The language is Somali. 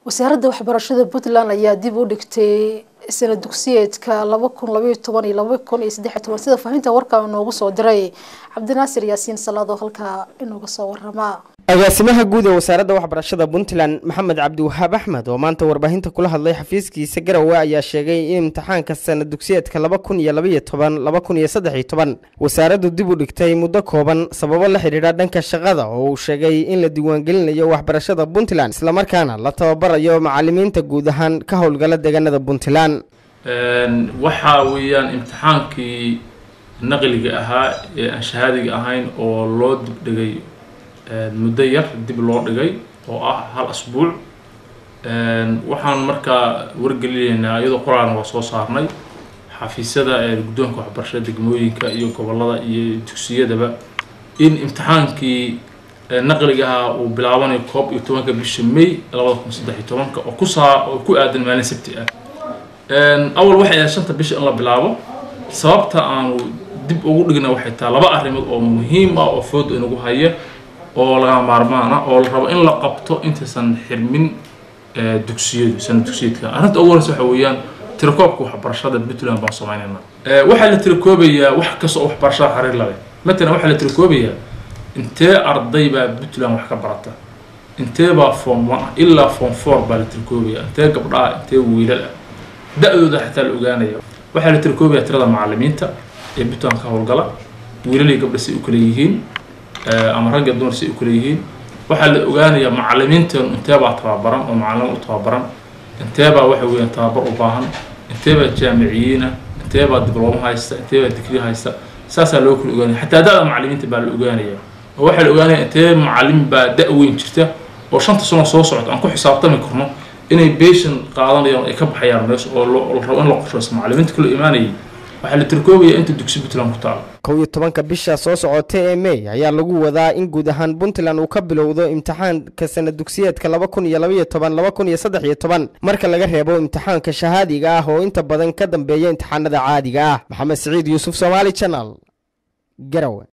wasaaradda waxbarashada puntland ayaa dib u dhigtay sana dugsiyeedka laba kun labaiyo toban iyo laba kun iyo saddexiyo toban sida faahinta warkaa inoogu soo diray cabdinaasir yaasiin salaad oo halkaa inooga soo warama agaasimaha guud ee wasaaradda waxbarashada puntland maxamed cabdiwahaab axmed oo maanta warbaahinta kula hadlay xafiiskiisa garowe ayaa sheegay in imtixaanka sana dugsiyeedka laba kun iyo labaiyo toban laba kun iyo saddexiyo toban wasaaraddu dib u dhigtay muddo kooban sababo la xidhiidha dhanka shaqada oo uu sheegay in la diiwaangelinayo waxbarashada puntland islamarkaana la tababarayo macalimiinta guud ahaan ka howlgala deegaanada puntland waxaa weeyaan imtixaankii naqliga ahaa ee aan shahaadiga ahayn oo loo dibdhigay muddo yar dib loo dhigay oo ah hal asbuuc waxaan markaa wargelinaynaa iyadoo qoraalna waa soo saarnay xafiisyada guddoonka waxbarashada degmooyinka iyo gobollada iyo dugsiyadaba in imtixaankii naqliga ahaa uu bilaabanayo koob iyo tobanka bisha may labada kun saddex iyo tobanka oo kusaa oo ku aadan maalin sabti ah awal waxay ahayd shanta bisha in la bilaabo sababta aanu dib ugu dhigna waxay tahay laba arrimood oo muhiim ah oo fooda inagu haya oo laga maarmaana oo la rabo in la qabto intaysan xirmin dugsiyadu sana dugsiyeedka arrinta ugu horeysa waxa weeyaan tirakoobka waxbarashada puntland baan sameynayna waxaa la tirakoobayaa wax kasta oo waxbarashada xariir la leh matalan waxaa la tirakoobayaa intee arday baa puntland wax ka barata intee baa form one ah ilaa form four baa la tirakoobayaa intee gabdha ah intee wiilal ah da-dooda xataa la ogaanaya waxaa la tirakoobayaa tirada macalimiinta ee puntland ka howlgala wiilal iyo gabdha say u kala yihiin ama ragga dumar say u kala yihiin waxaa la ogaanayaa macalimiinteenu inteebaa tababaran oo macalimo u tababaran inteebaa waxa weeyaan tababar u baahan inteebaa jaamiciyiina inteebaa diblooma haysta inteebaa digri haysta saasaa loo kala ogaanaya xataa da-da macalimiinta baa la ogaanaya oo waxaa la ogaanaya intee macalin baa da- weyn jirta oo shanta sano soo socota aan ku xisaabtami karno inay beeshan qaadanayaan ay ka baxayaan meesha oo la rabo in la qorshaysto macalimiinta kala imaanayay waxaa la tirkoobaya inta dugsi puntland ku taalo kow iyo tobanka bisha soo socota ee may ayaa lagu wadaa in guud ahaan puntland uu ka bilowdo imtixaanka sana dugsiyeedka laba kun iyo labaiyo toban laba kun iyo saddex iyo toban marka laga reebo imtixaanka shahaadiga ah oo inta badan ka dambeeya imtixaanada caadiga ah maxamed siciid yuusuf somaali janal garowe